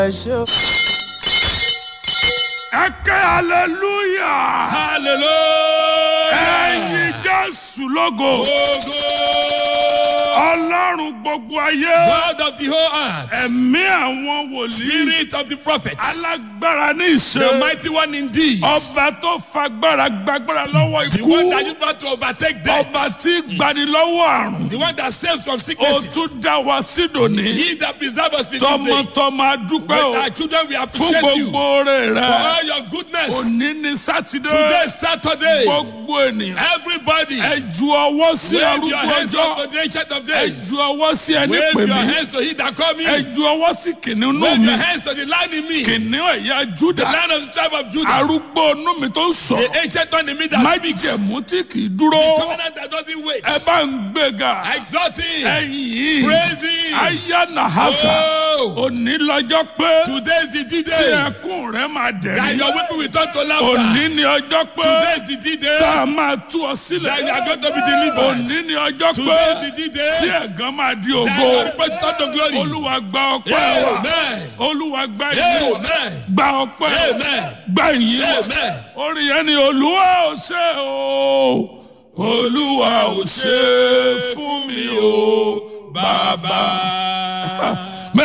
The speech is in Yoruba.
ẹ ṣe o. ẹ ké hallelujah hallelujah. ẹyin jésù lógo Ogo. ọlọ́run gbogbo ayé God of the whole earth. ẹ̀mí àwọn wòlíì Spirit of the prophets. alágbára ní The ìṣe mighty one indeed. ọba tó fagbára gbàgbára lọ́wọ́ The ikú one that is about to overtake death. ọba tí gbani lọ́wọ́ àrùn The one that saves from ó sicknesses. tún dá wa sídòní He that preserves us to this day. tọmọtọmọ adúpẹ́ o With our children we fún appreciate you. gbogbo oore For rẹ all your goodness. òní ní sátidé Today is Saturday. gbogbo ènìyàn Everybody. ẹ ju ọwọ́ sí Wave arúgbó your hands ọjọ́ up to the ancient of ẹ days. ju ọwọ́ sí ẹni Wave pè your mí hands to he that call me. ẹ ju ọwọ́ sí kìnìún nù Wave mí your hands to the lion in me. kìnìún ẹ̀yà The júdà lion of the tribe of Judah. arúgbó inú mi tó ń sọ The ancient one in me that speaks. májèmú tí kì í dúró Covenant that doesn't wait. ẹ bá ń gbéga Exalt him. ẹ̀yìn yìí Praise him. ayá nàhásà Oh. òní lọ́jọ́ pé Today is the tí D-Day. ẹkún rẹ máa That dẹ̀rí your weeping will turn to laughter. òní ni ọjọ́ pé Today is the D-Day. tá a máa tú ọ sílẹ̀ That you are going to be delivered. òní ni ọjọ́ pé Today is the tí D-Day. ẹ̀gán máa di That ògo your reproach turn to glory. olúwa gba ọpẹ́ wa Amen. olúwa gba ìyìn wa Amen. gba ọpẹ́ Amen. gba ìyìn wa Amen. orin yẹn ni olúwa ò ṣe o olúwa ò ṣe fún mi o bàbá